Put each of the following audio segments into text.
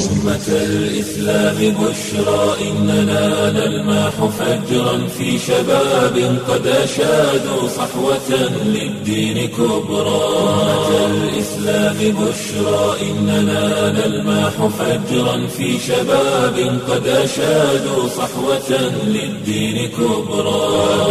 أمة الإسلام بشرى إننا نلمح فجرا في شباب قد أشادوا صحوة للدين كبرى أمة الإسلام بشرى إننا نلمح فجرا في شباب قد أشادوا صحوة للدين كبرى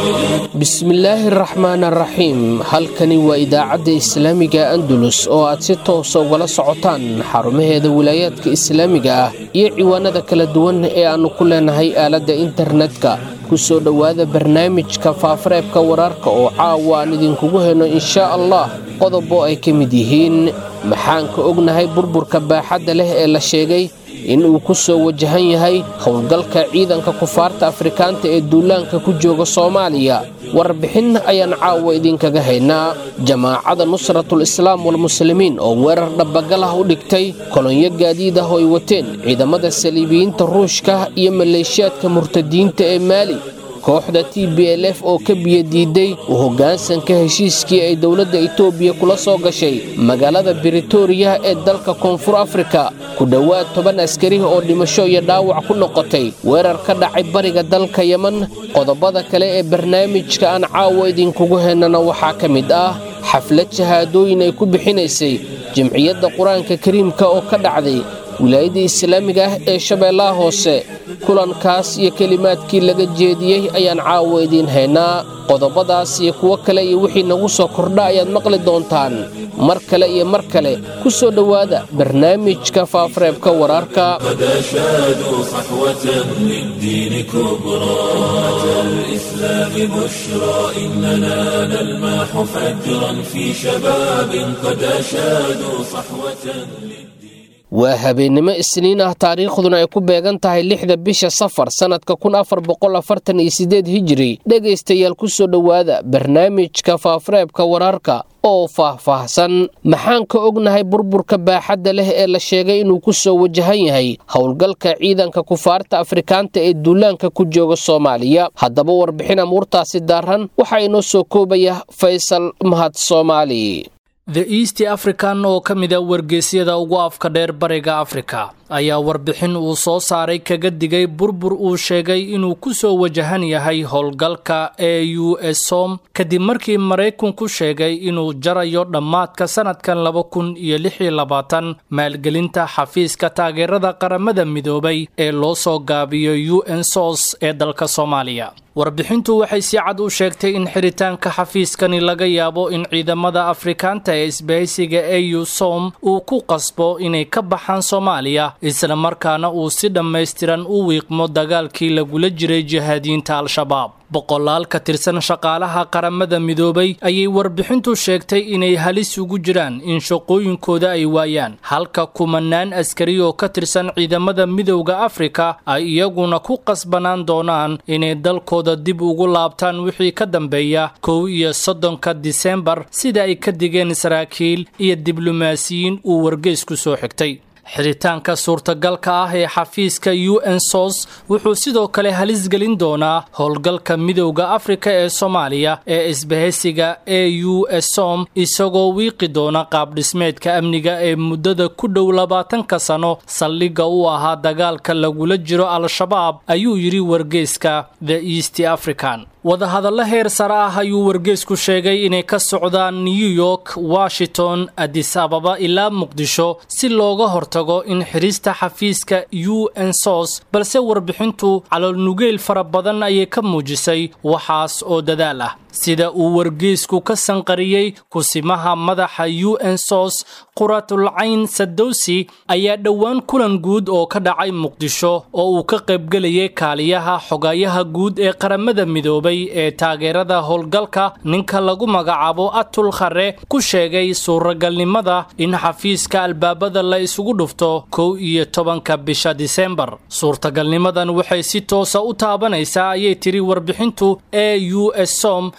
bismillaahi araxmaan araxiim halkani waa idaacadda islaamiga andalus oo aad si toosa ugala socotaan xarumaheeda wilaayaadka islaamiga ah iyo ciwaanada kala duwan ee aannu ku leenahay aaladda internetka ku soo dhowaada barnaamijka faafareebka wararka oo caawa aan idinkugu heno inshaa allah qodobo ay ka mid yihiin maxaan ka ognahay burburka baaxadda leh ee la sheegay in uu ku soo wajahan yahay howlgalka ciidanka kufaarta afrikaanta ee duulaanka ku jooga soomaaliya warbixin ayaan caawa idinkaga haynaa jamaacada nusratul islaam walmuslimiin oo weerar dhabbagal ah u dhigtay kolonyo gaadiid ah oo ay wateen ciidamada saliibiyiinta ruushka iyo maleeshiyaadka murtadiinta ee maali kooxda t b l f oo ka biyadiiday u hoggaansanka heshiiskii ay dowladda itoobiya kula soo gashay magaalada britoria ee dalka koonfur afrika ku dhowaad toban askari oo dhimasho iyo dhaawac ku noqotay weerar ka dhacay bariga dalka yeman qodobada kale ee barnaamijka aan caawa idinkugu hennana waxaa ka mid ah xaflad shahaadooyin ay ku bixinaysay jimciyadda qur-aanka kariimka oo ka dhacday wilaayadda islaamiga ah ee shabeellaha hoose kulankaas iyo kelimaadkii laga jeediyey ayaan caawa idiin haynaa qodobadaas iyo kuwo kale iyo wixii nagu soo kordha ayaad maqli doontaan mar kale iyo mar kale ku soo dhowaada barnaamijka faafareebka wararka قد أشادوا صحوة للدين كبرى أمة الإسلام بشرى إننا نلمح فجرا في شباب قد أشادوا صحوة للدين waa habeennimo isniin ah taariikhduna ay ku beegan tahay lixda bisha safar sannadka kun afar boqol afartan iyo sideed hijiri dhegaystayaal ku soo dhowaada barnaamijka faafareebka wararka oo faah-faahsan maxaan ka ognahay burburka baaxadda leh ee la sheegay inuu ku soo wajahan yahay howlgalka ciidanka kufaarta afrikaanta ee duulaanka ku jooga soomaaliya haddaba warbixin amuurtaasi daaran waxaa inoo soo koobaya faysal mahad soomaali the east african oo ka mid a wargeysyada ugu afka dheer bariga afrika ayaa warbixin uu soo saaray kaga digay burbur uu sheegay inuu ku soo wajahan yahay howlgalka e u som kadib markii maraykanku sheegay inuu jarayo dhammaadka sanadkan laba kun iyo lix iyo labaatan maalgelinta xafiiska taageerada qaramada midoobay ee loo soo gaabiyo u n sos ee dalka soomaaliya warbixintu waxay si cad u sheegtay in xiritaanka xafiiskani laga yaabo in ciidamada afrikaanta ee isbahaysiga e u som uu ku qasbo inay ka baxaan soomaaliya isla markaana uu si dhammaystiran u wiiqmo dagaalkii lagula jiray jihaadiyiinta al-shabaab boqolaal ka tirsan shaqaalaha qaramada midoobay ayay warbixintu sheegtay inay halis ugu jiraan in shaqooyinkooda ay waayaan halka kumanaan askari oo ka tirsan ciidamada midowda afrika ay iyaguna ku qasbanaan doonaan inay dalkooda dib ugu laabtaan wixii ka dambeeya kow iyo soddonka disembar sida ay ka digeen saraakiil iyo diblomaasiyiin uu wargeysku soo xigtay xiritaanka suurtagalka ah ee xafiiska u n sos wuxuu sidoo kale halis gelin doonaa howlgalka midowda afrika ee soomaaliya ee isbahaysiga e u som isagoo wiiqi doona qaabdhismeedka amniga ee muddada ku dhow labaatanka sano saldhigga u ahaa dagaalka lagula jiro al-shabaab ayuu yidhi wargeyska the east african wadahadallo heer sare ah ayuu wargeysku sheegay inay ka socdaan new york washington adis ababa ilaa muqdisho si looga hortago in xirista xafiiska u n sos balse warbixintu caloolnugeyl fara badan ayay ka muujisay waxaas oo dadaal ah sida uu wargeysku ka sanqariyey kusimaha madaxa u n sos quratulcayn sadowsi ayaa dhowaan kulan guud oo ka dhacay muqdisho oo uu ka qaybgelayay kaaliyaha xogayaha guud ee qaramada midoobay ee taageerada howlgalka ninka lagu magacaabo atul khare ku sheegay suuragalnimada in xafiiska albaabada la isugu dhufto kow iyo tobanka bisha disembar suurtagalnimadan waxay si toosa u taabanaysaa ayay tiri warbixintu e u s som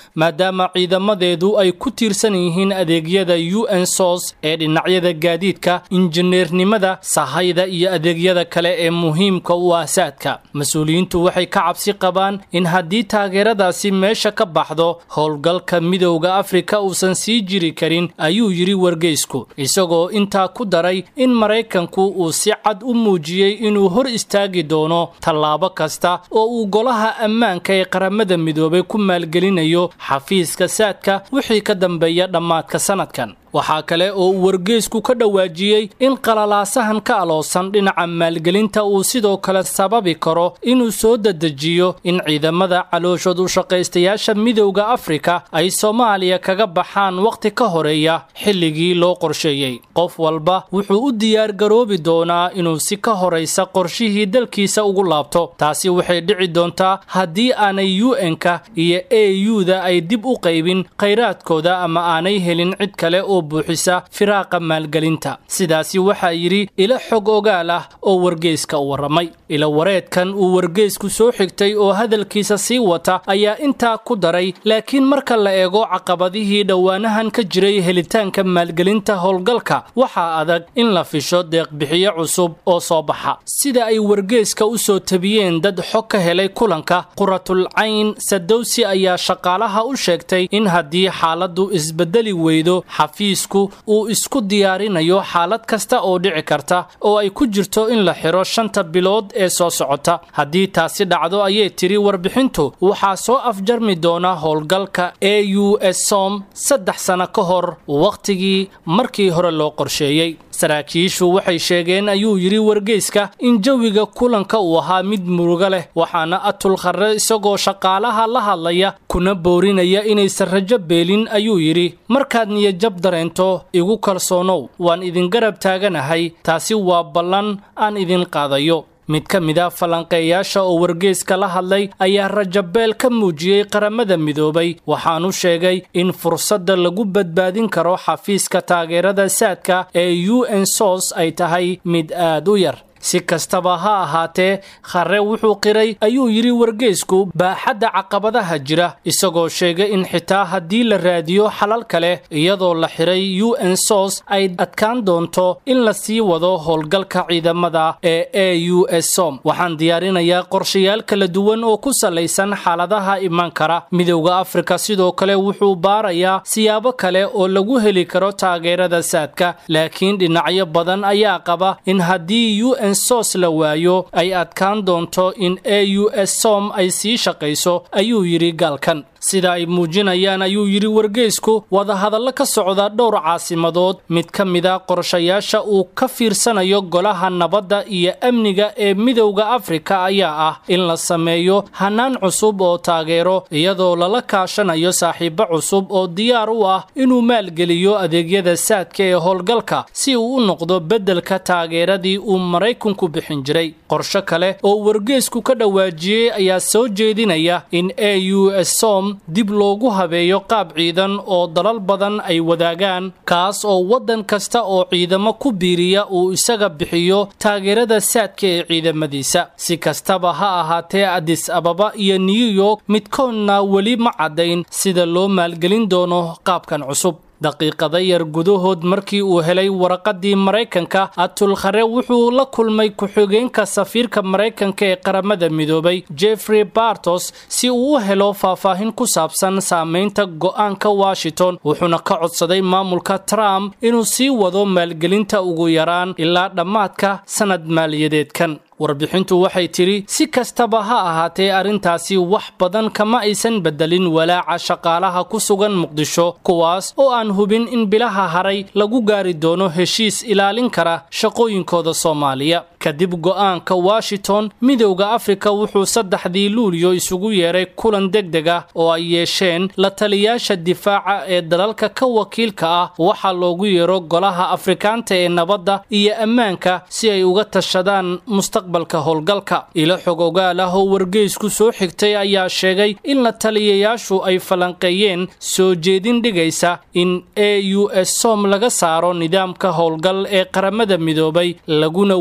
maadaama ciidamadeedu ay ku tiirsan yihiin adeegyada u n sos ee dhinacyada gaadiidka injineernimada sahayda iyo adeegyada kale ee muhiimka u ah saadka mas-uuliyiintu waxay ka cabsi qabaan in haddii taageeradaasi meesha ka baxdo howlgalka midowda afrika uusan sii jiri karin ayuu yidhi wargeysku isagoo intaa ku daray in maraykanku uu si cad u muujiyey inuu hor istaagi doono tallaabo kasta oo uu golaha ammaanka ee qaramada midoobay ku maalgelinayo xafiiska saadka wixii ka dambeeya dhammaadka sanadkan waxaa kale oo uu wargeysku ka dhawaajiyey in qalalaasahan ka aloosan dhinaca maalgelinta uu sidoo kale sababi karo inuu soo dedejiyo in ciidamada calooshood u shaqaystayaasha midowda afrika ay soomaaliya kaga baxaan wakhti ka horeeya xilligii loo qorsheeyey qof walba wuxuu u diyaargaroobi doonaa inuu si ka horaysa qorshihii dalkiisa ugu laabto taasi waxay dhici doontaa haddii aanay u n-ka iyo a u-da ay dib u qaybin khayraadkooda ama aanay helin cid kale oo buuxisa firaaqa maalgelinta sidaasi waxaa yidhi ilo xog ogaal ah oo wargeyska u warramay ilo wareedkan uu wargeysku soo xigtay oo hadalkiisa sii wata ayaa intaa ku daray laakiin marka la eego caqabadihii dhowaanahan ka jiray helitaanka maalgelinta howlgalka waxaa adag in la fisho deeqbixiyo cusub oo soo baxa sida ay wargeyska u soo tabiyeen dad xog ka helay kulanka quratul cayn sadowsi ayaa shaqaalaha u sheegtay in haddii xaaladdu isbedeli weydo xafiisku uu isku diyaarinayo xaalad kasta oo dhici karta oo ay ku jirto in la xiro shanta bilood ee soo socota haddii taasi dhacdo ayay tiri warbixintu waxaa soo afjarmi doona howlgalka a u s som saddex sano ka hor wakhtigii markii hore loo qorsheeyey saraakiishu waxay sheegeen ayuu yidhi wargeyska in jawiga kulanka uu ahaa mid murugo leh waxaana atul kharre isagoo shaqaalaha la hadlaya kuna boorinaya inaysan rajo beelin ayuu yidhi markaad niyajab dareento igu kalsoonow waan idin garab taaganahay taasi waa ballan aan idin qaadayo mid ka mid a falanqeeyaasha oo wargeyska la hadlay ayaa rajabeel ka muujiyey qaramada midoobay waxaanu sheegay in fursadda lagu badbaadin karo xafiiska taageerada saadka ee u n sos ay tahay mid aad u yar si kastaba ha ahaatee kharre wuxuu qiray ayuu yidhi wargeysku baaxadda caqabadaha jira isagoo sheegay in xitaa haddii la raadiyo xalal kale iyadoo la xiray u n sos ay adkaan doonto in la sii wado howlgalka ciidamada ee a u s som waxaan diyaarinayaa qorshayaal kala duwan oo ku salaysan xaaladaha iman kara midowda afrika sidoo kale wuxuu baarayaa siyaabo kale oo lagu heli karo taageerada saadka laakiin dhinacyo badan ayaa qaba in haddii u n sos la waayo ay adkaan doonto in a u s som ay sii shaqayso ayuu yidhi gaalkan sida ay muujinayaan ayuu yidhi wargeysku wadahadallo ka socda dhowr caasimadood mid ka mida qorshayaasha uu ka fiirsanayo golaha nabadda iyo amniga ee midowda afrika ayaa ah in la sameeyo hanaan cusub oo taageero iyadoo lala kaashanayo saaxiibo cusub oo diyaar u ah inuu maalgeliyo adeegyada saadka ee howlgalka si uu u noqdo beddelka taageeradii uu maraykanku bixin jiray qorsho kale oo wargeysku ka dhawaajiyey ayaa soo jeedinaya in a u s som dib loogu habeeyo qaab ciidan oo dalal badan ay wadaagaan kaas oo waddan kasta oo ciidamo ku biiriya uu isaga bixiyo taageerada saadka ee ciidamadiisa si kastaba ha ahaatee adis ababa iyo new york midkoodna weli ma caddayn sida loo maalgelin doono qaabkan cusub daqiiqada yar gudahood markii uu helay waraqadii maraykanka atul khare wuxuu la kulmay ku-xigeenka safiirka maraykanka ee qaramada midoobay jeffrey bartos si uu u helo faahfaahin ku saabsan saameynta go'aanka washington wuxuuna ka codsaday maamulka trump inuu sii wado maalgelinta ugu yaraan ilaa dhammaadka sanad maaliyadeedkan warbixintu waxay tidhi si kastaba ha ahaatee arrintaasi wax badan kama aysan beddelin walaaca shaqaalaha ku sugan muqdisho kuwaas oo aan hubin in bilaha haray lagu gaari doono heshiis ilaalin kara shaqooyinkooda soomaaliya kadib go'aanka washington midowda afrika wuxuu saddexdii luuliyo isugu yeeray kulan deg deg ah oo ay yeesheen la taliyaasha difaaca ee dalalka ka wakiilka ah waxaa loogu yeero golaha afrikaanta ee nabadda iyo ammaanka si ay uga tashadaan mustaqbalka howlgalka ilo xog ogaal ah oo wargeysku soo xigtay ayaa sheegay in la taliyayaashu ay falanqeeyeen soo jeedin dhigaysa in a u s som laga saaro nidaamka howlgal ee qaramada midoobay laguna wareejiyo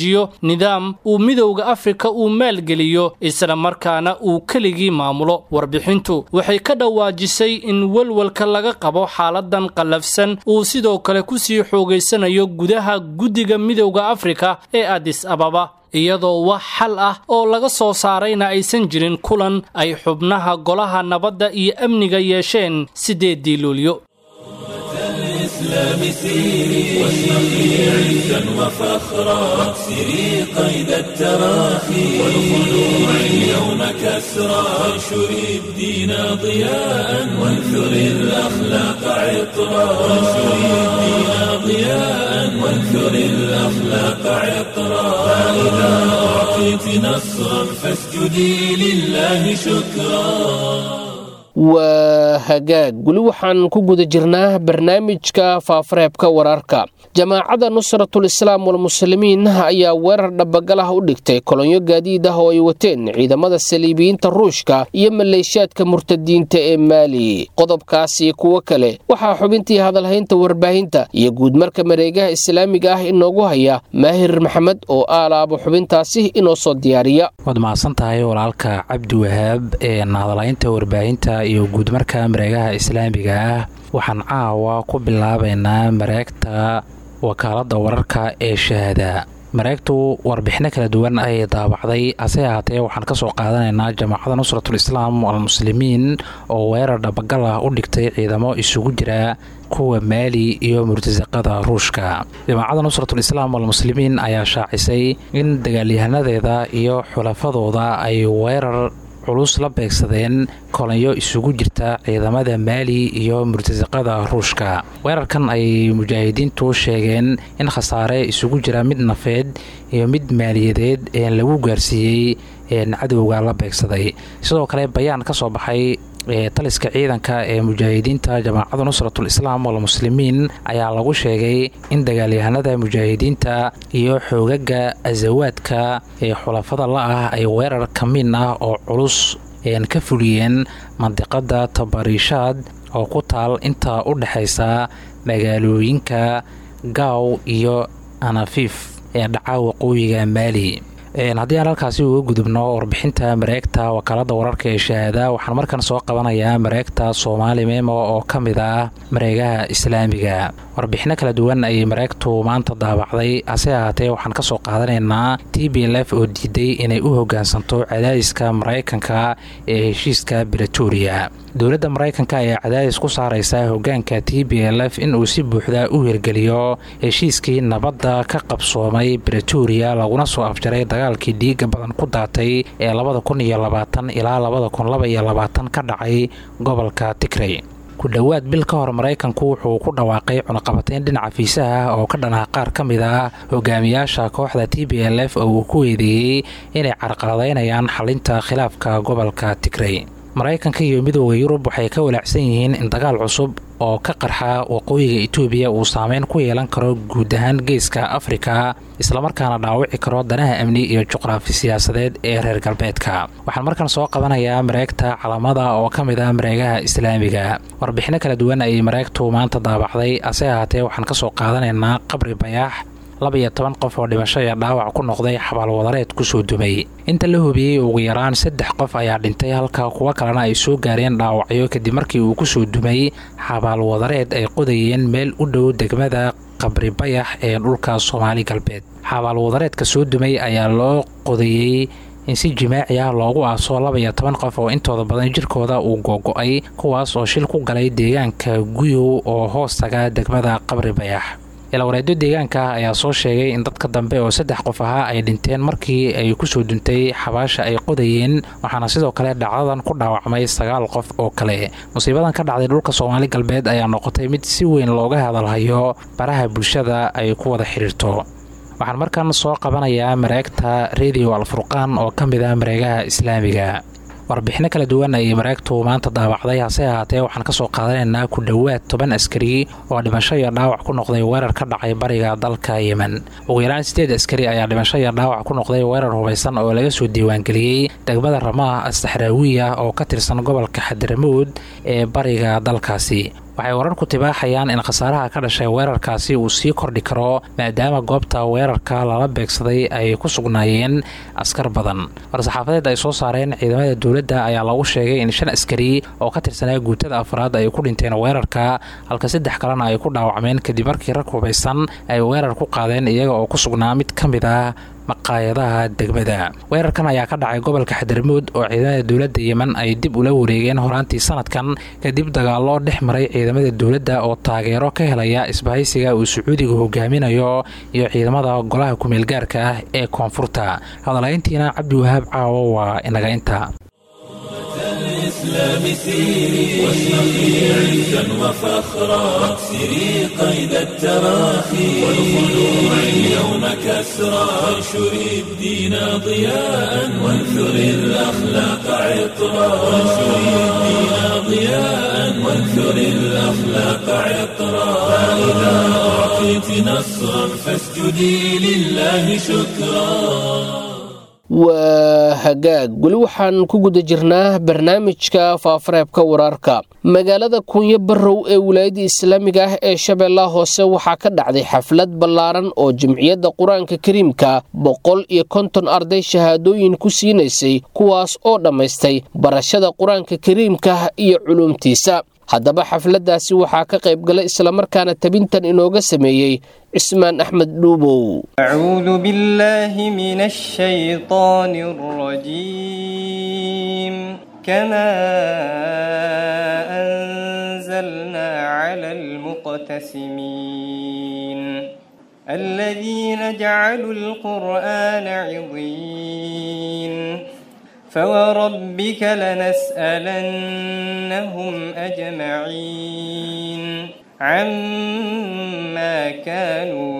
dejiyo nidaam uu midowda afrika uu maalgeliyo isla markaana uu keligii maamulo warbixintu waxay ka dhawaajisay in welwelka laga qabo xaaladan qallafsan uu sidoo kale kusii xoogaysanayo gudaha guddiga midowda afrika ee adis ababa iyadoo wax xal ah oo laga soo saarayna aysan jirin kulan ay xubnaha golaha nabadda iyo amniga yeesheen sideedii luulyo الإسلام سيري واشرقي عزا وفخرا واكسري قيد التراخي والخلوع اليوم كسرا وانشري الدين ضياء وانثري الأخلاق عطرا وانشري الدين ضياء وانثري الأخلاق عطرا فإذا أعطيت نصرا فاسجدي لله شكرا waa hagaag weli waxaan ku guda jirnaa barnaamijka faafareebka wararka jamaacadda nusratul islaam walmuslimiin ayaa weerar dhabagalah u dhigtay kolonyo gaadiid ah oo ay wateen ciidamada saliibiyiinta ruushka iyo maleeshiyaadka murtadiinta ee maali qodobkaasi kuwo kale waxaa xubintii hadalhaynta warbaahinta iyo guudmarka mareegaha islaamiga ah inoogu haya maahir maxamed oo aalaabo xubintaasi inoo soo diyaariya waad mahadsantahay walaalka cabdi wahaab ee hadalhaynta warbaahinta iyo guudmarka mareegaha islaamiga ah waxaan caawa ku bilaabaynaa mareegta wakaaladda wararka ee shahaada mareegtu warbixino kala duwan ayay daabacday hase ahaatee waxaan ka soo qaadanaynaa jamaacadda nusratul islaam almuslimiin oo weerar dhabagal ah u dhigtay ciidamo isugu jira kuwa maali iyo murtasaqada ruushka jamaacadda nusratul islaam almuslimiin ayaa shaacisay in dagaalyahanadeeda iyo xulafadooda ay weerar culus la beegsadeen kolonyo isugu jirta ciidamada maali iyo murtasaqada ruushka weerarkan ay mujaahidiintu sheegeen in khasaare isugu jira mid nafeed iyo mid maaliyadeed ee lagu gaarsiiyey cadowga la beegsaday sidoo kale bayaan ka soo baxay taliska ciidanka ee mujaahidiinta jamaacadda nusratul islaam walmuslimiin ayaa lagu sheegay in dagaalyahanada mujaahidiinta iyo xoogaga asawaadka ee xulafada la ah ay weerar kamiin ah oo culus ka fuliyeen mandiqada tabariishaad oo ku taal inta u dhexaysa magaalooyinka gaaw iyo anafiif ee dhaca waqooyiga maali haddii aan halkaasi uga gudubno warbixinta mareegta wakaalada wararka ee shahaada waxaan markan soo qabanayaa mareegta soomaali memo oo ka mid ah mareegaha islaamiga warbixino kala duwan ayay mareegtu maanta daabacday hase ahaatee waxaan ka soo qaadanaynaa t b l f oo diiday inay u hogaansanto cadaadiska maraykanka ee heshiiska bretoria dowladda maraykanka ayaa cadaadis ku saaraysa hogaanka t b l f inuu si buuxda u hirgeliyo heshiiskii nabadda ka qabsoomay bretoria laguna soo afjaray dagaalkii dhiiga badan ku daatay ee labada kun iyo labaatan ilaa labada kun laba iyo labaatan ka dhacay gobolka tigrey ku dhowaad bil ka hor maraykanku wuxuu ku dhawaaqay cunaqabateyn dhinaca fiisaha ah oo ka dhanah qaar ka mid ah hogaamiyaasha kooxda t b l f oo uu ku eedeeyey inay carqaladaynayaan xalinta khilaafka gobolka tigrey maraykanka iyo midooda yurub waxay ka walaacsan yihiin in dagaal cusub oo ka qarxa waqooyiga etoobiya uu saameyn ku yeelan karo guud ahaan geeska afrika islamarkaana dhaawici karo danaha amni iyo juqraafi siyaasadeed ee reer galbeedka waxaan markan soo qabanayaa mareegta calamada oo ka mid ah mareegaha islaamiga warbixino kala duwan ayay mareegtu maanta daabacday hase ahaatee waxaan ka soo qaadanaynaa qabri bayaax labaiyo toban qof oo dhimasho iyo dhaawac ku noqday xabaalwadareed kusoo dumay inta la hubiyey ugu yaraan saddex qof ayaa dhintay halka kuwo kalena ay soo gaareen dhaawacyo kadib markii uu kusoo dumay xabaalwadareed ay qodayeen meel u dhow degmada qabri bayax ee dhulka soomaali galbeed xabaalwadareedka soo dumay ayaa loo qodayey in si jimaaci ah loogu aaso labaiyo toban qof oo intooda badan jirkooda uu googo-ay kuwaas oo shil ku galay deegaanka guyow oo hoos taga degmada qabri bayax ilawareedyo deegaanka ah ayaa soo sheegay in dadka dambe oo saddex qof ahaa ay dhinteen markii ay kusoo duntay xabaasha ay qodayeen waxaana sidoo kale dhacdadan ku dhaawacmay sagaal qof oo kale musiibadan ka dhacday dhulka soomaali galbeed ayaa noqotay mid si weyn looga hadalhayo baraha bulshada ay ku wada xidhiirto waxaan markan soo qabanayaa mareegta radio alfurqaan oo ka mid ah mareegaha islaamiga warbixino kala duwan ayay mareegtu maanta daabacday hase ahaatee waxaan ka soo qaadanaynaa ku dhowaad toban askari oo dhimasho iyo dhaawac ku noqday weerar ka dhacay bariga dalka yemen ugu yaraan sideed askari ayaa dhimasho iyo dhaawac ku noqday weerar hubaysan oo laga soo diiwaangeliyey degmada ramaah astaxraawiya oo ka tirsan gobolka xadaramuud ee bariga dalkaasi waxay wararku tibaaxayaan in khasaaraha ka dhashay weerarkaasi uu sii kordhi karo maadaama goobta weerarka lala beegsaday ay ku sugnaayeen askar badan war-saxaafadeed ay soo saareen ciidamada dowladda ayaa lagu sheegay in shan askari oo ka tirsanaa guutada afraad ay ku dhinteen weerarka halka saddex kalena ay ku dhaawacmeen kadib markii rag hubaysan ay weerar ku qaadeen iyaga oo ku sugnaa mid ka mid ah maqaayadaha degmada weerarkan ayaa ka dhacay gobolka xadarmuud oo ciidamada dowladda yemen ay dib ula wareegeen horaantii sanadkan kadib dagaallo dhex maray ciidamada dowladda oo taageero ka helaya isbahaysiga uu sacuudiga hogaaminayo iyo ciidamada golaha kumeelgaarka ah ee koonfurta hadalhayntiina cabdiwahaab caawo waa inaga inta الإسلام سيري واشرقي عزا وفخرا واكسري قيد التراخي والخلوع اليوم كسرا وانشري الدين ضياء وانثري الأخلاق عطرا وانشري الدين ضياء وانثري الأخلاق عطرا فإذا أعطيت نصرا فاسجدي لله شكرا waa hagaag weli waxaan ku guda jirnaa barnaamijka faafareebka wararka magaalada kuunyo barrow ee wilaayadda islaamiga ah ee shabeellaha hoose waxaa ka dhacday xaflad ballaaran oo jimciyadda qur-aanka kariimka boqol iyo konton arday shahaadooyin ku siinaysay kuwaas oo dhammaystay barashada qur-aanka kariimka iyo culuumtiisa haddaba xafladdaasi waxaa ka qayb galay islamarkaana tabintan inooga sameeyey cismaan axmed dhuubow أعوذ بالله من الشيطان الرجيم كما أنزلنا على المقتسمين الذين جعلوا القرآن عضين فوربك لنسألنهم أجمعين عما كانوا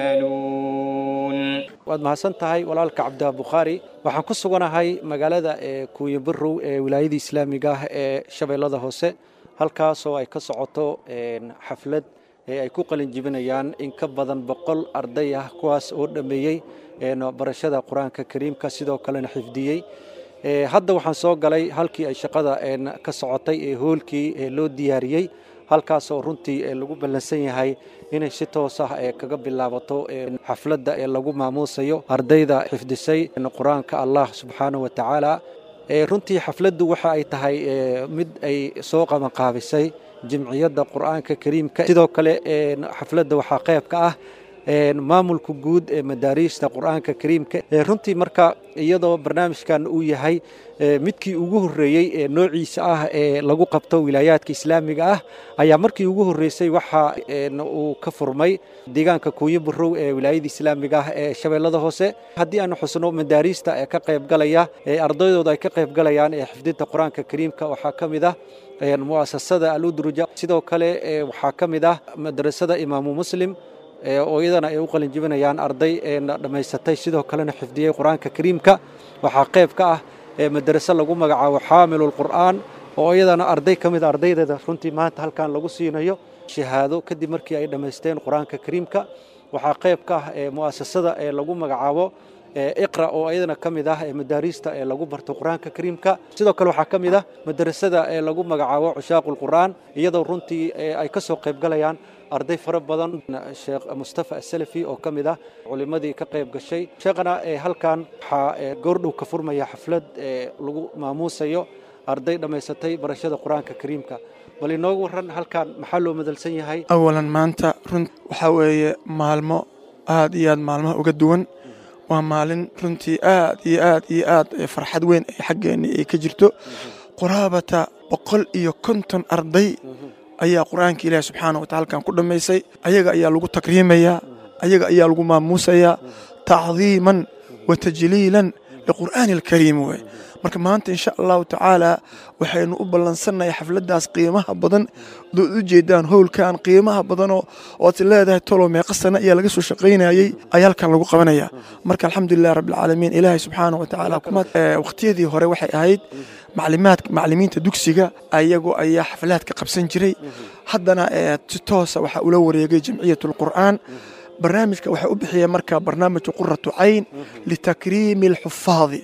يعملون waad mahadsan tahay walaalka cabdiha bukhaari waxaan ku suganahay magaalada ee kuuyo barow ee wilaayada islaamiga ah ee shabeellada hoose halkaasoo ay ka socoto xaflad ee ay ku qalin jibinayaan in ka badan boqol arday ah kuwaas oo dhammeeyey barashada qur-aanka kariimka sidoo kalena xifdiyey hadda waxaan soo galay halkii ay shaqada ka socotay ee hoolkii loo diyaariyey halkaasoo runtii lagu ballansan yahay inay si toos ah kaga bilaabato xafladda ee lagu maamuusayo ardayda xifdisay qur-aanka allah subxaanahu wa tacaala runtii xafladdu waxa ay tahay mid ay soo qabanqaabisay jimciyadda qur-aanka kariimka sidoo kale xafladda waxaa qayb ka ah maamulka guud ee madaariista qur-aanka kariimka runtii marka iyadoo barnaamijkan uu yahay midkii ugu horreeyey ee noociisa ah ee lagu qabto wilaayaadka islaamiga ah ayaa markii ugu horreysay waxa uu ka furmay deegaanka kuunyo barow ee wilaayada islaamiga ah ee shabeellada hoose haddii aanu xusno madaariista ee ka qaybgalaya ee ardaydooda ay ka qaybgalayaan ee xifdinta qur-aanka kariimka waxaa ka mid ah mu'asasada aludruja sidoo kale waxaa ka mid ah madrasada imaamu muslim oo iyadana ay u qalin jibinayaan arday dhammaysatay sidoo kalena xifdiyey qur-aanka kariimka waxaa qayb ka ah madaraso lagu magacaabo xaamilul qur'aan oo iyadana arday ka mid ardaydeeda runtii maanta halkan lagu siinayo shahaado kadib markii ay dhammaysteen qur-aanka kariimka waxaa qayb ka ah mu'asasada ee lagu magacaabo iqra oo iyadana ka mid ah madaariista ee lagu barto qur-aanka kariimka sidoo kale waxaa ka mid ah madarasada ee lagu magacaabo cushaaqul qur'aan iyadoo runtii ay ka soo qaybgalayaan arday fara badan sheekh mustafa asalafi oo ka mid ah culimmadii ka qayb gashay sheekhana halkan waxaa goordhow ka furmaya xaflad lagu maamuusayo arday dhammaysatay barashada qur-aanka kariimka bal inoogu waran halkan maxaa loo madalsan yahay awalan maanta run waxaa weeye maalmo aad iyo aad maalmaha uga duwan waa maalin runtii aad iyo aad iyo aad farxad weyn ay xaggeenni ay ka jirto quraabata boqol iyo konton arday ayaa qur-aanka ilaahi subxaana watacala halkan ku dhammaysay ayaga ayaa lagu takriimayaa ayaga ayaa lagu maamuusayaa tacdiiman wa tajliilan liqur'aani alkariim wey marka maanta insha allahu tacaala waxaynu u ballansannahay xafladdaas qiimaha badan dood u jeedaan howlkan qiimaha badanoo ood leedahay tolo meeqa sana ayaa laga soo shaqaynayey ayaa halkan lagu qabanaya marka alxamdulilah rabbilcaalamiin ilaahay subxaana wa tacaala waqtiyadii hore waxay ahayd maclimaad maclimiinta dugsiga ayagoo ayaa xaflaadka qabsan jiray haddana si toosa waxaa ula wareegay jamciyat alqur'aan barnaamijka waxaa u bixiyeen marka barnaamijka quratu cayn litakriimi alxufaadi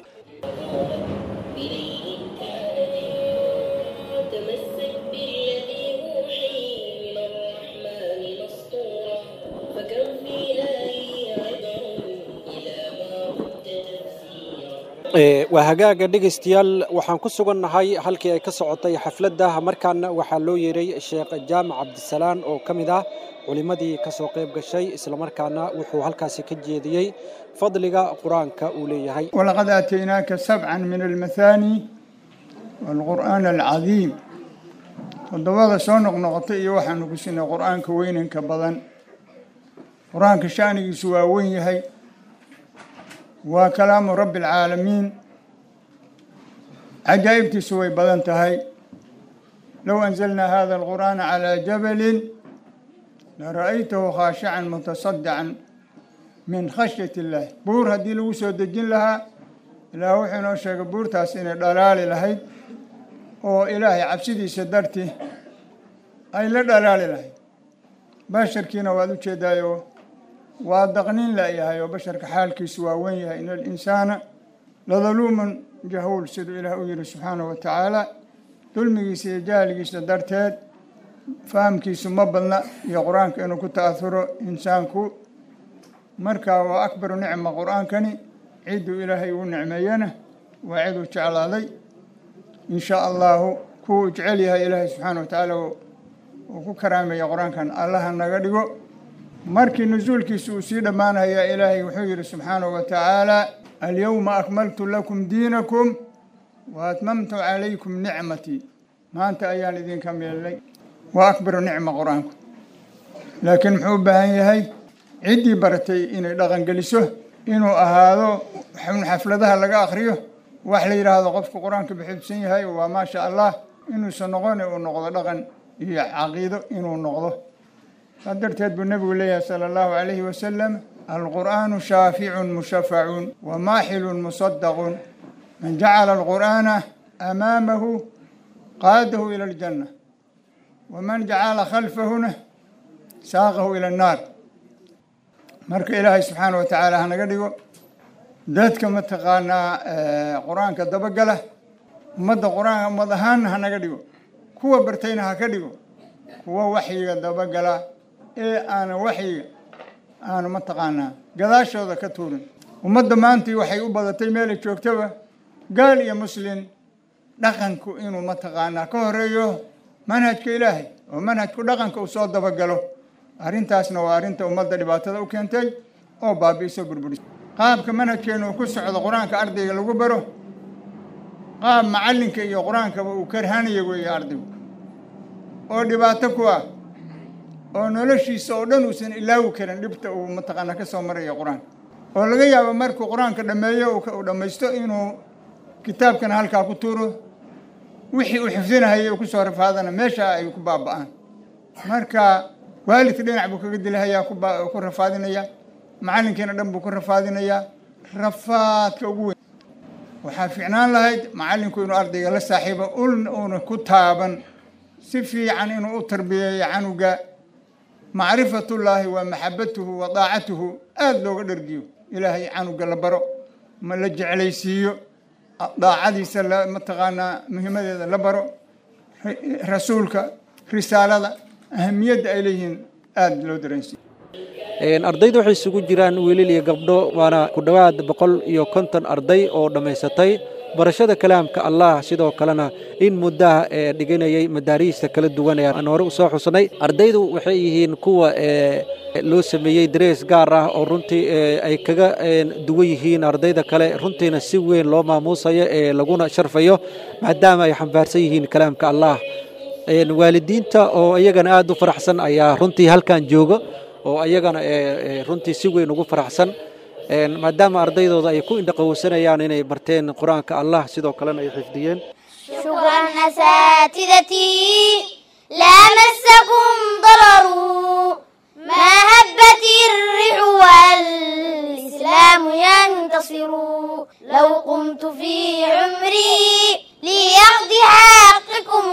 تمسك بالذي أوحي waa hagaaga dhegaystayaal waxaan ku sugannahay halkii ay ka socotay xafladda markaana waxaa loo yeeray sheekh jaamac cabdisalaan oo ka mid ah culimmadii ka soo qayb gashay islamarkaana wuxuu halkaasi ka jeediyey fadliga qur-aanka uu leeyahay walaqad aataynaaka sabcan min almathaani waalqur'aan alcadiim toddobada soo noqnoqotay iyo waxaanu ku siinay qur-aanka weynanka badan qur-aanka sha'nigiisu waa weyn yahay waa kalaamu rabbi alcaalamiin cajaa'ibtiisu way badan tahay low anzalnaa hada alqur'aana calaa jabalin lara'aytahu khaashican mutasadican min khashyati illaahi buur haddii lagu soo dejin lahaa ilaah wuxuu inoo sheegay buurtaas inay dhalaali lahayd oo ilaahay cabsidiisa dartii ay la dhalaali lahayd basharkiina waad u jeedaayo waa daqnin la'yahay oo basharka xaalkiisu waa wen yahay in alinsaana ladaluuman jahuul siduu ilaah u yihi subxaanahu wa tacaala dulmigiisa iyo jahligiisa darteed fahamkiisu ma badna iyo qur-aanka inuu ku ta'ahuro insaanku markaa waa akbaru nicma qur-aankani cidduu ilaahay uu nicmeeyena waa ciduu jeclaaday in shaa allahu kuwuu jecel yahay ilaahay subxaana wa tacaala uu ku karaameeya qur-aankan allaha naga dhigo markii nusuulkiisa uu sii dhammaanaya ilaahay wuxuu yidhi subxaanahu wa tacaala alyowma akmaltu lakum diinakum wa atmamtu calaykum nicmatii maanta ayaan idinka meelnay waa akbaru nicma qur-aanku laakiin muxuu u baahan yahay ciddii baratay inay dhaqangeliso inuu ahaado xafladaha laga akhriyo wax la yidhaahdo qofku qur-aanka bixibsan yahay waa maasha allah inuusan noqon uu noqdo dhaqan iyo caqiido inuu noqdo saa darteed buu nebigu leeyahay sala allahu calayhi wasalam alqur'aanu shaaficun mushafacun wa maaxilun musadaqun man jacala alqur'aana amaamahu qaadahu ila aljanna waman jacala khalfahuna saaqahu ila annaar marka ilaahay subxaana wa tacaala hanaga dhigo dadka mataqaanaa qur-aanka dabagala ummadda qur-aanka ummad ahaanna hanaga dhigo kuwa bartayna ha ka dhigo kuwa waxyiga dabagala ee aanan waxyiga aanu mataqaanaa gadaashooda ka tuurin ummadda maantii waxay u badatay meelay joogtaba gaal iyo muslin dhaqanku inuu mataqaanaa ka horeeyo manhajka ilaahay oo manhajku dhaqanka uu soo dabagalo arrintaasna waa arrinta ummadda dhibaatada u keentay oo baabi'iso burburis qaabka manhajkeenu uu ku socdo qur-aanka ardayga lagu baro qaab macallinka iyo qur-aankaba uu karhanaya weeye ardaygu oo dhibaato ku ah oo noloshiisa oo dhan uusan ilaawi karin dhibta uu mataqaanaa ka soo maraya qur-aanka oo laga yaabo markuu qur-aanka dhammeeyo uu dhammaysto inuu kitaabkana halkaa ku tuuro wixii uu xifdinahayay uu kusoo rafaadana meesha ay ku baaba'aan marka waalidka dhinac buu kaga dilahayaa ku rafaadinaya macallinkiina dhan buu ku rafaadinayaa rafaadka ugu weyn waxaa fiicnaan lahayd macallinku inuu ardayga la saaxiibo ulna uuna ku taaban si fiican inuu u tarbiyeeyo canuga macrifatullaahi waa maxabatuhu wa daacatuhu aada looga dhergiyo ilaahay canuga la baro ma la jeclaysiiyo daacadiisa la mataqaanaa muhiimadeeda la baro rasuulka risaalada ahamiyadda ay leeyihiin aada loo dareensiiyo ardaydu waxay isugu jiraan wiilal iyo gabdho waana ku dhowaad boqol iyo konton arday oo dhammaysatay barashada kalaamka allah sidoo kalena in muddaha ee dhiganayay madaariista kala duwan ee aan hore usoo xusnay ardaydu waxay yihiin kuwa loo sameeyey darees gaar ah oo runtii ay kaga duwan yihiin ardayda kale runtiina si weyn loo maamuusayo ee laguna sharfayo maadaama ay xambaarsan yihiin kalaamka allah waalidiinta oo iyagana aada u faraxsan ayaa runtii halkan jooga oo ayagana runtii si weyn ugu faraxsan maadaama ardaydooda ay ku indhaqowsanayaan inay barteen qur-aanka allah sidoo kalena ay xifdiyeen شكرا أساتذتي لا مسكم ضرر ما هبت الريح والإسلام ينتصر لو قمت في عمري ليقض حقكم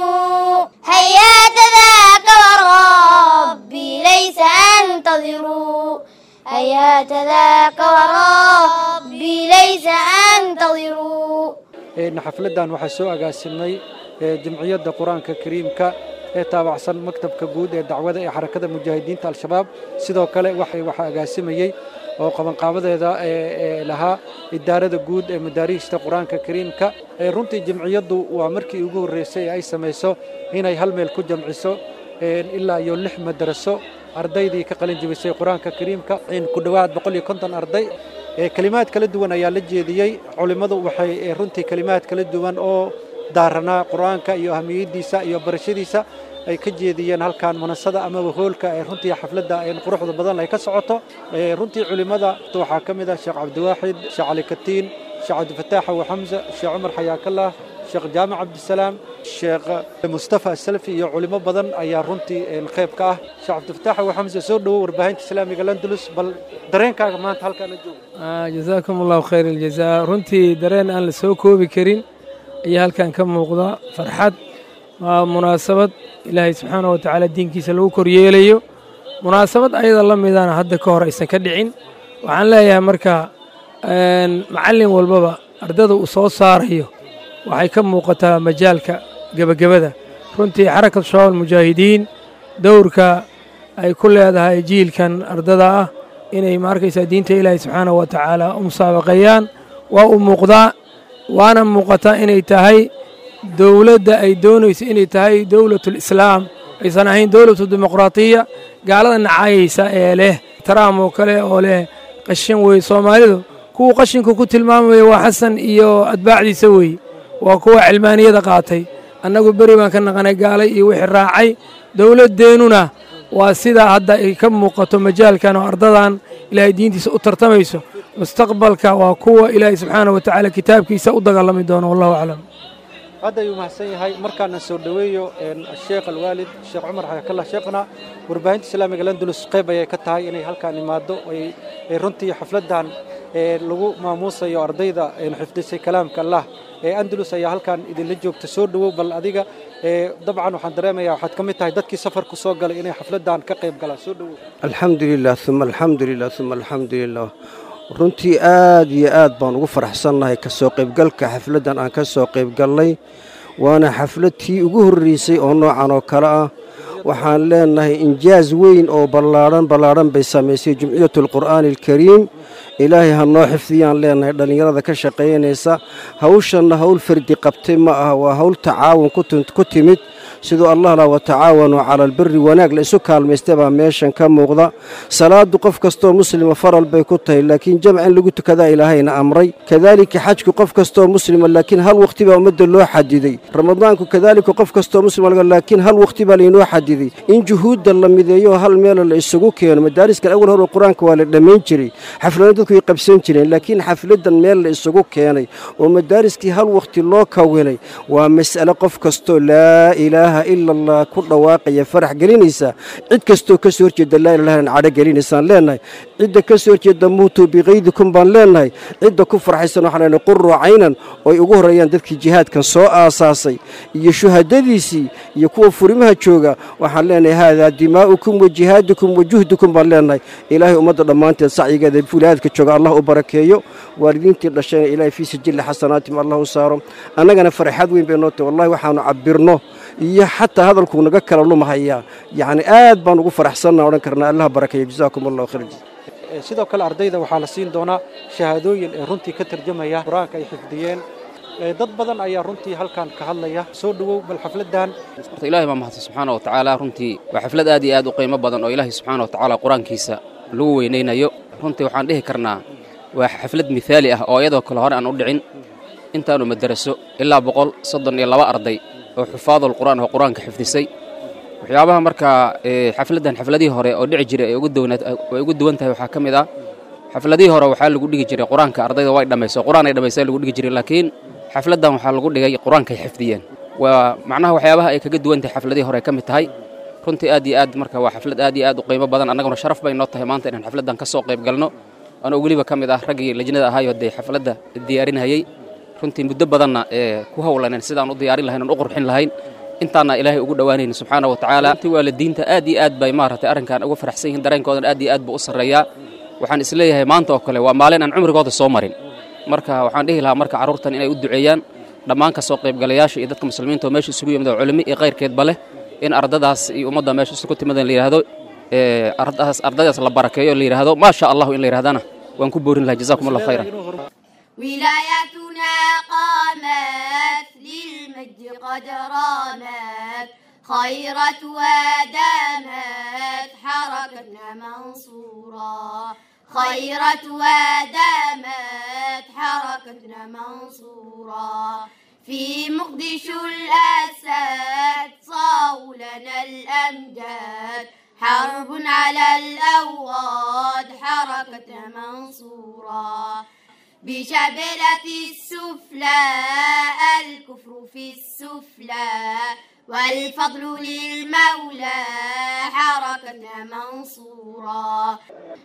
هيا ذاك وربي ليس أنتظر هيا ذاك وربي ليس أنتظر xafladan waxaa soo agaasimay jamciyadda qur-aanka kariimka ee taabacsan maktabka guud ee dacwada ee xarakada mujaahidiinta al-shabaab sidoo kale waxaa agaasimayey oo qabanqaabadeeda lahaa idaarada guud ee madaariista qur-aanka kariimka runtii jamciyaddu waa markii ugu horreysay ay samayso inay hal meel ku jamciso ilaa iyo lix madaraso ardaydii ka qalin jebisay qur-aanka kariimka ku dhowaad boqol iyo konton arday kelimaad kala duwan ayaa la jeediyey culimmadu waxay runtii kelimaad kala duwan oo daaranaa qur-aanka iyo ahamiyaddiisa iyo barashadiisa ay ka jeediyeen halkan munasada amaba hoolka ee runtii xafladda quruxda badan ay ka socoto runtii culimmada waxaa ka mid ah sheekh cabdiwaaxid sheekh cali katiin sheekh cabdifataax abu xamse sheekh cumar xayaakallah sheekh jaamac cabdisalaam sheekh mustafa asalfi iyo culimo badan ayaa runtii qayb ka ah sheekh cabdifataax abu xamse soo dhowo warbaahinta islaamiga landulus bal dareenkaaga maanta halkaan la joogo jazaakum allahu khayr aljazaa runtii dareen aan la soo koobi karin ayaa halkan ka muuqda farxad waa munaasabad ilaahay subxaana wa tacaala diinkiisa lagu koryeelayo munaasabad ayada la midana hadda ka hor aysan ka dhicin waxaan leeyahay marka macallin walbaba ardada uu soo saarayo waxay ka muuqataa majaalka gebagabada runtii xarakatu shabaab almujaahidiin dowrka ay ku leedahay jiilkan ardada ah inay maarkaysaa diinta ilaahay subxaanahu wa tacaala u musaabaqeeyaan waa u muuqdaa waana muuqataa inay tahay dowladda ay doonayso inay tahay dowlatulislaam aysan ahayn dowlatu dimuqraatiya gaalada nacaayaysa ee leh taraam oo kale oo leh qashin wey soomaalidu kuwuu qashinku ku tilmaamaya waa xasan iyo atbaacdiisa weeye waa kuwa cilmaaniyada qaatay annagu beri baan ka naqanay gaalay iyo wixii raacay dowladdeennuna waa sidaa hadda ay ka muuqato majaalkan oo ardadan ilaahay diintiisa u tartamayso mustaqbalka waa kuwa ilaahay subxaanah wa tacaala kitaabkiisa u dagaalami doono wallahu aclam hadda ayuu mahadsan yahay markaana soo dhoweeyo sheekh alwaalid sheekh cumar xayaakallah sheekhna warbaahinta islaamiga landulus qayb ayay ka tahay inay halkaan imaado ay runtii xafladdan lagu maamuusayo ardayda xifdisay kalaamka allah ee andalus ayaa halkaan idinla joogta soo dhowow bal adiga dabcan waxaan dareemayaa waxaad ka mid tahay dadkii safarku soo galay inay xafladdan ka qayb galaan soo dhowow alxamdulilah uma alxamdulilah uma alxamdulilah runtii aad iyo aad baan ugu faraxsannahay ka soo qaybgalka xafladdan aan ka soo qaybgallay waana xaflad tii ugu horraysay oo noocan oo kale ah waxaan leennahay injaas weyn oo ballaadhan ballaadhan bay samaysay jumciyatu alqur'aani alkariim ilaahay ha noo xifdiyaan leennahay dhallinyarada ka shaqaynaysa hawshanna hawl fardi qabtay ma aha waa hawl tacaawun ku timid siduu allah lah watacaawanuu cala albiri wanaag la isu kaalmaystay baa meeshan ka muuqda salaadu qof kastoo muslima faral bay ku tahay laakiin jamc in lagu tukadaa ilaahayna amray kadaalika xajku qof kastoo muslima laakiin hal wakhti baa ummadda loo xadiday ramadaanku kadaalika qof kastoo muslima laakiin hal wakhti baa laynoo xadiday in juhuudda la mideeyo hal meela la isugu keeno madaariskan awal hore qur-aanka waa la dhammayn jiray xaflada dadku way qabsan jireen laakiin xafladan meel la isugu keenay oo madaariskii hal wakhti loo kawinay waa mas'ale qof kastoo laa ilaaha ila allah ku dhawaaqaya farax gelinaysa cid kastoo ka soo horjeeda laa ilahan cadho gelinaysaan leennahay cidda ka soo horjeeda muutuu bikaydikum baan leennahay cidda ku farxaysan waxaan leenahay quruu caynan ooy ugu horreeyaan dadkii jihaadkan soo aasaasay iyo shuhadadiisii iyo kuwa furimaha jooga waxaan leenahay haadaa dimaa'ukum wa jihaadukum wa juhdukum baan leennahay ilaahay ummadda dhammaanteed sacyigeeda wilaayadka jooga allah u barakeeyo waalidiintii dhashayna ilaahay fii sijilli xasanaatim allah u saaro annagana farxad weyn bay noo tahay wallahi waxaanu cabbirno iyo xataa hadalkuu naga kala lumahayaa yacni aad baan ugu faraxsanna odhan karnaa allah barakeeyo jazaakum allahu khayr sidoo kale ardayda waxaa la siin doonaa shahaadooyin ee runtii ka tarjamaya qur-aanka ay xifdiyeen dad badan ayaa runtii halkan ka hadlaya soo dhowow bal xafladdan horta ilaahay baa mahadsan subxaana wa tacaala runtii waa xaflad aad iyo aad u qiimo badan oo ilaahay subxaana wa tacaala qur-aankiisa lagu weynaynayo runtii waxaan dhihi karnaa waa xaflad mihaali ah oo iyadoo kale hore aan u dhicin intaanu madaraso ilaa boqol soddon iyo laba arday oo xufaadul qur'aan oo qur-aanka xifdisay waxyaabaha markaa xafladdan xafladihii hore oo dhici jiray ay ugu duwan tahay waxaa ka mid ah xafladihii hore waxaa lagu dhigi jiray qur-aanka ardayda way dhammayso qur-aan ay dhammaysa lagu dhigi jiray laakiin xafladdan waxaa lagu dhigay qur-aankay xifdiyeen waa macnaha waxyaabaha ay kaga duwan tahay xafladihii hore ka mid tahay runtii aad iyo aad marka waa xaflad aad iyo aad u qiimo badan annaguna sharaf bay noo tahay maanta inaan xafladdan ka soo qayb galno anoo weliba ka mid ah raggii lajnada ahaayo dee xafladda diyaarinayay runtii muddo badanna ee ku howlanen sidaan u diyaarin lahayn oon u qurxin lahayn intaanna ilaahay ugu dhowaanayna subxaana wa tacaala runtii waalidiinta aad iyo aad bay maaragtay arrinkan uga faraxsan yihiin dareenkoodan aad iyo aad buu u sarreeyaa waxaan isleeyahay maanta oo kale waa maalin aan cumrigooda soo marin marka waxaan dhihi lahaa marka carruurtan inay u duceeyaan dhammaan ka soo qaybgalayaasha iyo dadka muslimiinta oo meesha isugu yimid oo culimo iyo kayrkeedba leh in ardadaas iyo ummadda meesha isugu timadan la yidhaahdo ardadaas ardadaas la barakeeyo la yidhaahdo maa sha allahu in la yidhahdana waan ku boorin lahaa jazakum allah khayran ولايتنا قامت للمجد قد رامت خيرت ودامت حركتنا منصورة خيرت ودامت حركتنا منصورة في مقدشو الأسد صاو لنا الأمجاد حرب على الأوغاد حركتنا منصورة بشبلة السفلى الكفر في السفلى والفضل للمولى حركتنا منصورا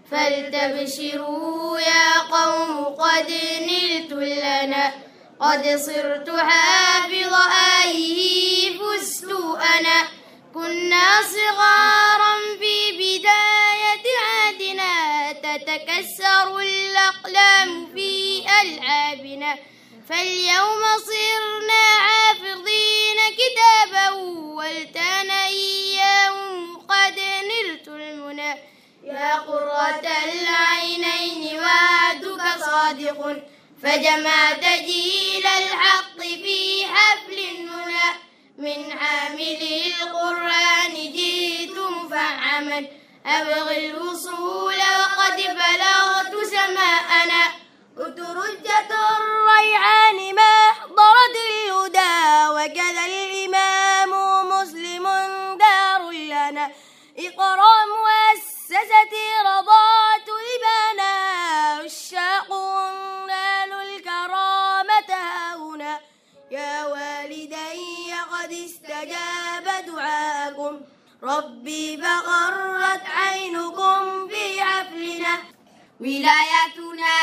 فلتبشروا يا قوم قد نلت لنا قد صرت حافظ آيه فزت أنا كنا صغارا في بداية عهدنا تتكسر الأقلام في ألعابنا فاليوم صرنا حافظين كتابه والتان إياه قد نلت المنى يا قرة العينين وعدك صادق فجمعت جيل الحق في حفل المنى من حامل القرآن جئت مفعما أبغي الوصول وقد بلغت سماءنا أترجة الريعان ما حضرت الهدى وكذا الإمام مسلم دار لنا إقرأ مؤسستي رضات لبانا عشاق نالوا الكرامة هنا يا والدي قد استجاب دعاكم ربي فغرت عينكم في حفلنا ولايتنا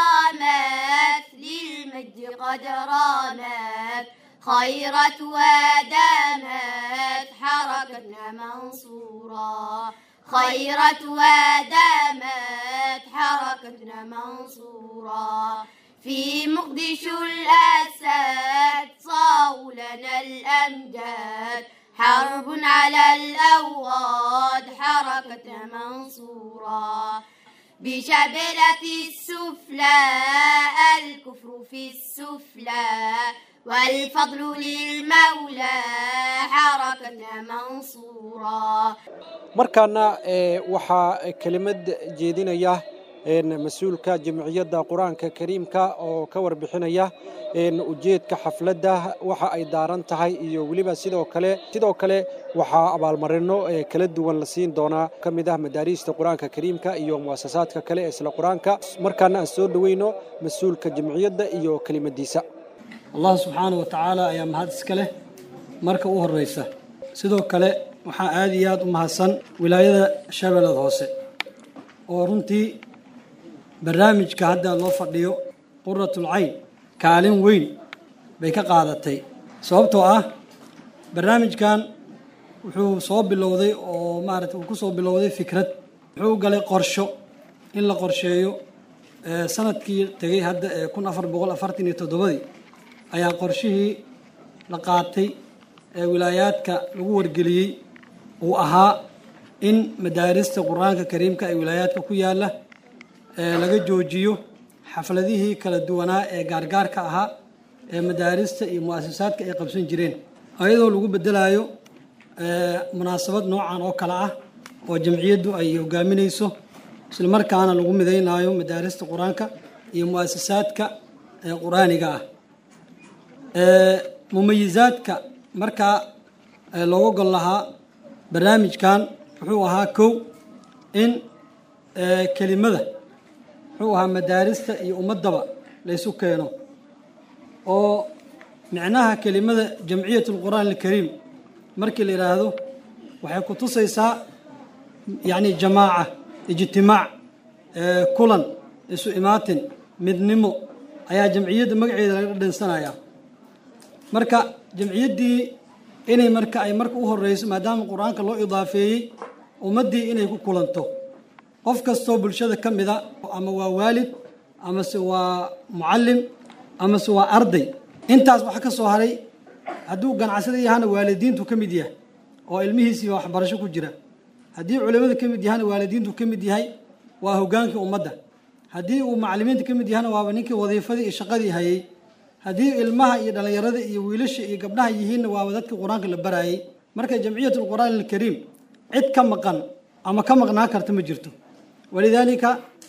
قامت للمجد قد رامت خيرت ودامت حركتنا منصورا خيرت ودامت حركتنا منصورا في مقدشو الأسد صاو لنا الأمجاد حرب على الأوغاد حركتنا منصورا بشبلة السفلى الكفر في السفلى والفضل للمولى حركتنا منصورا markaana waxaa kelimad jeedinaya mas-uulka jamciyadda qur-aanka kariimka oo ka warbixinaya ujeedka xafladda waxa ay daaran tahay iyo weliba sidoo kale sidoo kale waxaa abaalmarino kala duwan la siin doonaa ka mid ah madaariista qur-aanka kariimka iyo muasasaadka kale ee isla qur-aanka markaana aan soo dhoweyno mas-uulka jamciyadda iyo kelimadiisa allah subxaana wa tacaala ayaa mahad iska leh marka u horeysa sidoo kale waxaa aada iyo aada u mahadsan wilaayada shabeellada hoose oo runtii barnaamijka hadda loo fadhiyo quratul cayn kaalin weyn bay ka qaadatay sababtoo ah barnaamijkan wuxuu soo bilowday oo maarata uu ku soo bilowday fikrad wuxuu galay qorsho in la qorsheeyo sanadkii tegay hadda ee kun afar boqol afartan iyo toddobadii ayaa qorshihii la qaatay ee wilaayaadka lagu wargeliyey uu ahaa in madaarista qur-aanka kariimka ee wilaayaadka ku yaala laga joojiyo xafladihii kala duwanaa ee gaargaarka ahaa ee madaarista iyo mu-asasaadka ay qabsan jireen ayadoo lagu bedelayo munaasabad noocan oo kale ah oo jamciyaddu ay hogaaminayso islamarkaana lagu midaynayo madaarista qur-aanka iyo mu-asasaadka qur-aaniga ah mumayizaadka markaa looga gol lahaa barnaamijkan wuxuu ahaa kow in kelimada wuxuu ahaa madaarista iyo ummaddaba laysu keeno oo micnaha kelimada jamciyat lqur'aan alkariim markii la yidhaahdo waxay ku tusaysaa yacni jamaaca ijtimaac kulan isu imaatin midnimo ayaa jamciyadda magaceeda laga dhadhansanayaa marka jamciyaddii inay marka ay marka u horeyso maadaama qur-aanka loo idaafeeyey ummaddii inay ku kulanto qof kastoo bulshada ka mida ama waa waalid amase waa mucallim amase waa arday intaas wax ka soo haray hadduu ganacsada yahana waalidiintu ka mid yahay oo ilmihiisii waxbarasho ku jira haddii culimadu ka mid yahana waalidiintu ka mid yahay waa hogaankii ummadda haddii uu macallimiinta ka mid yahana waaba ninkii wadiifadii iyo shaqadii hayay haddii ilmaha iyo dhallinyarada iyo wiilasha iyo gabdhaha yihiinna waaba dadkii qur-aanka la barayay marka jamciyat alqur'aan alkariim cid ka maqan ama ka maqnaan karta ma jirto walidaalika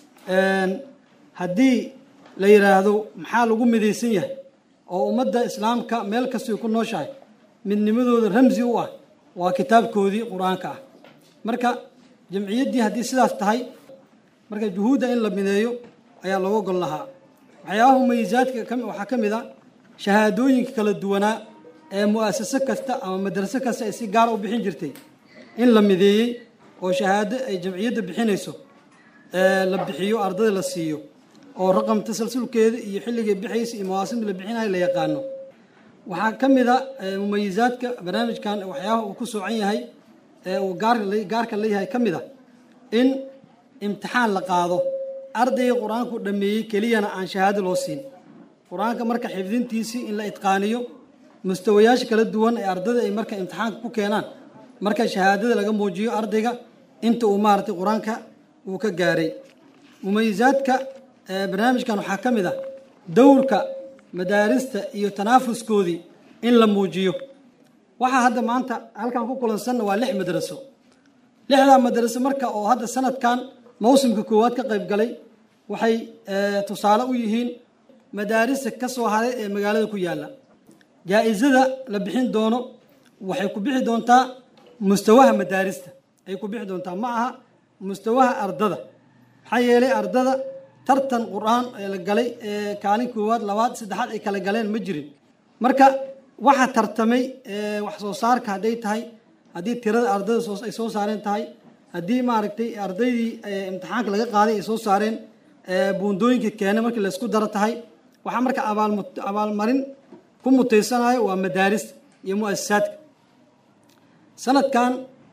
haddii la yidhaahdo maxaa lagu midaysan yahay oo ummadda islaamka meel kastay ku nooshahay midnimadooda ramsi u ah waa kitaabkoodii qur-aanka ah marka jamciyaddii haddii sidaas tahay marka juhuudda in la mideeyo ayaa looga gol lahaa waxyaabaha mumayisaadka waxaa ka mid a shahaadooyinka kala duwanaa ee mu'asaso kasta ama madraso kasta ay si gaara u bixin jirtay in la mideeyey oo shahaado ay jamciyadda bixinayso la bixiyo ardada la siiyo oo raqam tasalsulkeeda iyo xilligay bixaysa iyo mawaasimda la bixinayo la yaqaano waxaa ka mid a mumayisaadka barnaamijkan waxyaabaha uu ku soocan yahay ee uu gaarka leeyahay ka mid a in imtixaan la qaado ardayga qur-aanku dhameeyey keliyana aan shahaado loo siin qur-aanka marka xifdintiisii in la itqaaniyo mustawayaasha kala duwan ee ardada ay marka imtixaanka ku keenaan marka shahaadada laga muujiyo ardayga inta uu maaragtay qur-aanka uu ka gaaray mumayisaadka barnaamijkan waxaa ka mid ah dowrka madaarista iyo tanaafuskoodii in la muujiyo waxaa hadda maanta halkan ku kulansanna waa lix madraso lixdaa madraso marka oo hadda sanadkan mawsimka koowaad ka qayb galay waxay tusaale u yihiin madaarista ka soo haray ee magaalada ku yaalla jaa-isada la bixin doono waxay ku bixi doontaa mustawaha madaarista ay ku bixi doontaa ma aha mustawaha ardada maxaa yeelay ardada tartan qur-aan ee la galay ee kaalin koowaad labaad saddexaad ay kala galeen ma jirin marka waxa tartamay wax soo saarka hadday tahay haddii tirada ardada ay soo saareen tahay haddii maaragtay ardaydii imtixaanka laga qaaday ay soo saareen buundooyinka keene markii laysku daro tahay waxaa marka abaalmarin ku mutaysanayo waa madaarista iyo mu'asasaadka sanadkan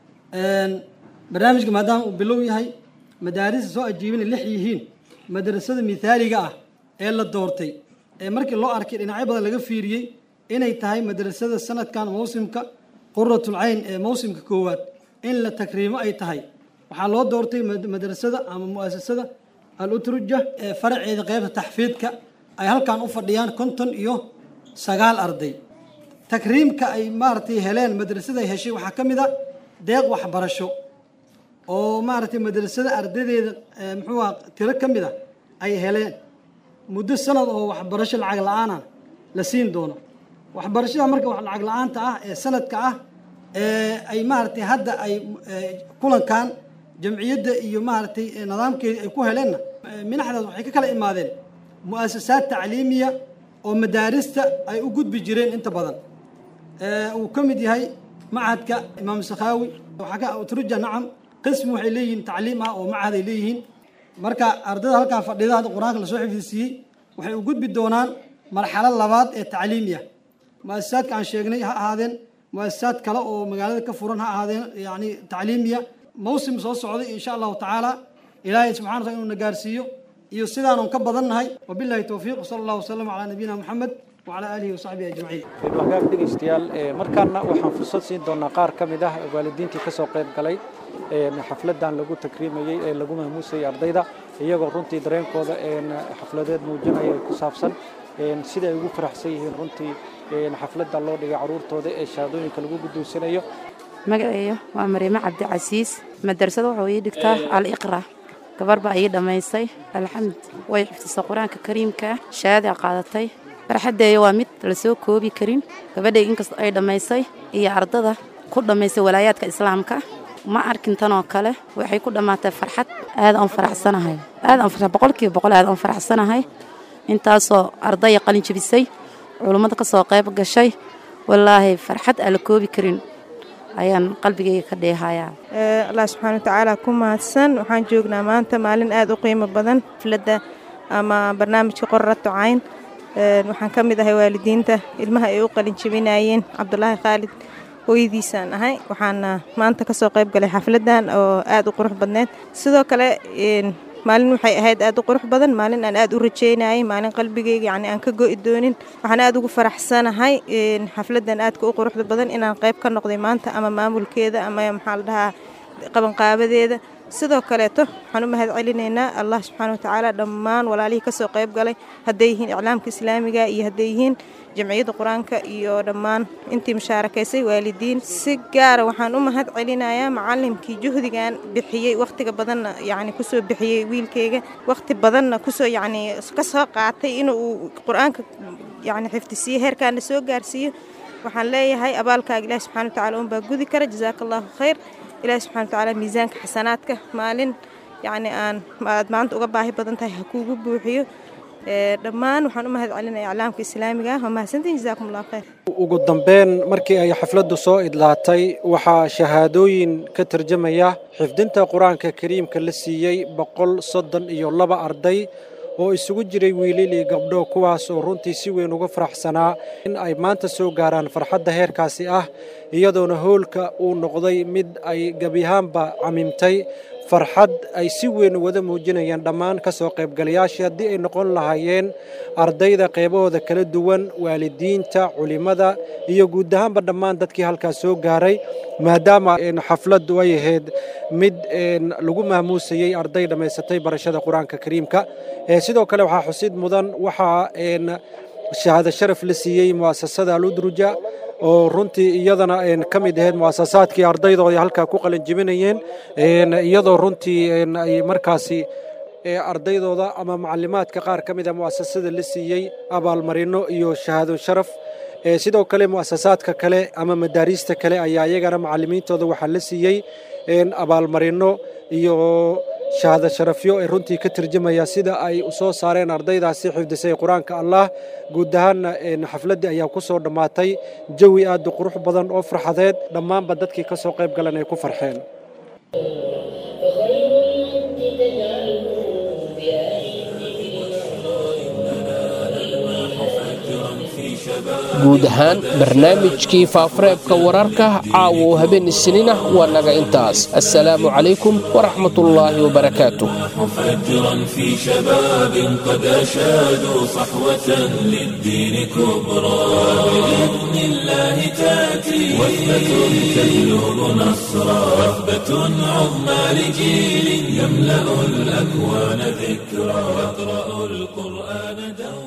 barnaamijka maadaama uu bilow yahay madaarista soo ajiibina lix yihiin madrasada mithaaliga ah ee la doortay ee markii loo arkay dhinacyo badan laga fiiriyey inay tahay madrasada sanadkan mawsimka quratul cayn ee mawsimka koowaad in la takriimo ay tahay waxaa loo doortay madrasada ama mu'asasada al utruja ee faraceeda qeybta taxfiidka ay halkan u fadhiyaan konton iyo sagaal arday takriimka ay maaragtay heleen madrasada ay heshay waxaa ka mid a deeq waxbarasho oo maaragtay madrasada ardadeeda muxuu aha tiro ka mid a ay heleen muddo sanad oo waxbarasho lacag la-aana la siin doono waxbarashada marka lacag la-aanta ah ee sanadka ah ee ay maaragtay hadda ay kulankan jamciyadda iyo maaragtay nidaamkeedii ay ku heleenna minaxdaas waxay ka kala imaadeen mu'asasaad tacliimiya oo madaarista ay u gudbi jireen inta badan uu ka mid yahay machadka imaam sakhaawi waxaa ka utruja nacam qismi waxay leeyihiin tacliim ah oo machad ay leeyihiin marka ardada halkaa fadhida hadda qur-aanka lasoo xifdisiiyey waxay u gudbi doonaan marxalad labaad ee tacliimi ah mu'asasaadka aan sheegnay ha ahaadeen mu'asasaad kale oo magaalada ka furan ha ahaadeen yani tacliimiya mawsim soo socday insha allahu tacaala ilaahay subxana wataala inuu na gaarsiiyo iyo sidaanun ka badannahay wabillahi towfiiq sala allahu wasalam calaa nabiyina moxamed wacala aalihi wasaxbihi ajmaciin hagaag dhegeystayaal markaana waxaan fursad siin doonaa qaar ka mid ah waalidiintii kasoo qayb galay xafladan lagu takriimayey ee lagu mahmuusayay ardayda iyagoo runtii dareenkooda xafladeed muujinaya ku saabsan sida ay ugu faraxsan yihiin runtii xafladda loo dhigay caruurtooda ee shahaadooyinka lagu guddoonsanayo magaceeyo waa mariime cabdicasiis madrasada wuxuu ii dhigtaa al iqra gabar baa ii dhammaysay alxamd way xifdisay qur-aanka kariimka shahaada qaadatay farxaddeeya waa mid la soo koobi karin gabadhay inkastoo ay dhammaysay iyo ardada ku dhammaysay walaayaadka islaamka ma arkin tanoo kale waxay ku dhammaatay farxad aad aan faraxsanahay aad aan boqolkiiba boqol aad aan faraxsanahay intaasoo ardaya qalin jebisay culummada ka soo qayb gashay wallaahi farxad aan la koobi karin ayaan qalbigayga ka dheehayaa allah subxaana watacaala ku mahadsan waxaan joognaa maanta maalin aad u qiimo badan xafladda ama barnaamijka qorrato cayn waxaan ka mid ahay waalidiinta ilmaha ay u qalin jebinayeen cabdulaahi khaalid hooyadiisaan ahay waxaana maanta kasoo qayb galay xafladdan oo aad u qurux badneed sidoo kale maalin waxay ahayd aad u qurux badan maalin aan aad u rajeynayay maalin qalbigayga yani aan ka go'i doonin waxaan aad ugu faraxsanahay xafladdan aadka u quruxda badan inaan qayb ka noqday maanta ama maamulkeeda ama maxaa la dhahaa qabanqaabadeeda sidoo kaleeto waxaan u mahad celinaynaa allah subxaana watacaala dhammaan walaalihii kasoo qayb galay hadday yihiin iclaamka islaamiga iyo hadday yihiin jamciyadda qur-aanka iyo dhammaan intii mushaarakaysay waalidiin si gaara waxaan u mahad celinayaa macalimkii juhdigan bixiyey wakhtiga badanna yacni kusoo bixiyey wiilkayga wakhti badanna kusoo yacni kasoo qaatay inuu qur-aanka yacni xifdisiiyo heerkaana soo gaarsiiyo waxaan leeyahay abaalkaaga ilaahi subxana watacaala unbaa gudi kara jazaaka allahu khayr ilaahi subxana watacaala miisaanka xasanaadka maalin yacni aan aad maanta uga baahi badan tahay ha kuugu buuxiyo dhammaan waxaan u mahad celinaya iclaamka islaamiga waa mahadsantiin jazaakum allah khayr ugu dambeyn markii ay xafladdu soo idlaatay waxaa shahaadooyin ka tarjamaya xifdinta qur-aanka kariimka la siiyey boqol soddon iyo laba arday oo isugu jiray wiilil iyo gabdho kuwaas oo runtii si weyn uga faraxsanaa in ay maanta soo gaaraan farxadda heerkaasi ah iyadoona hoolka uu noqday mid ay gebiyahaanba camimtay farxad ay si weyn wada muujinayaan dhammaan ka soo qaybgalayaashii haddii ay noqon lahaayeen ardayda qeybahooda kala duwan waalidiinta culimmada iyo guud ahaanba dhammaan dadkii halkaas soo gaaray maadaama xafladdu ay ahayd mid lagu maamuusayey arday dhammaysatay barashada qur-aanka kariimka sidoo kale waxaa xusid mudan waxaa shahaado sharaf la siiyey mu'asasada aludruja oo runtii iyadana ka mid ahayd mu'asasaadkii ardaydoodii halkaa ku qalin jebinayeen iyadoo runtii ay markaasi ardaydooda ama macalimaadka qaar ka mid a mu'asasada la siiyey abaalmarino iyo shahaado sharaf sidoo kale mu'asasaadka kale ama madaariista kale ayaa iyagana macalimiintooda waxaa la siiyey abaalmarino iyo shahaado sharafyo ee runtii ka tarjamaya sida ay u soo saareen ardaydaasi xifdisay qur-aanka allah guud ahaanna xafladdii ayaa ku soo dhammaatay jawi aad u qurux badan oo farxadeed dhammaanba dadkii ka soo qayb galan ay ku farxeen guud ahaan barnaamijkii faafareebka wararka caawa oo habeen isniin ah waa naga intaas assalaamu calaykum waraxmatullaahi wabarakaatuh مفجرا في شباب قد أشادوا صحوة للدين كبرى بإذن الله تأتي وثبة تهلب نصرا وثبة عظمى لجيل يملأ الأكوان ذكرى يقرأ القرآن دوما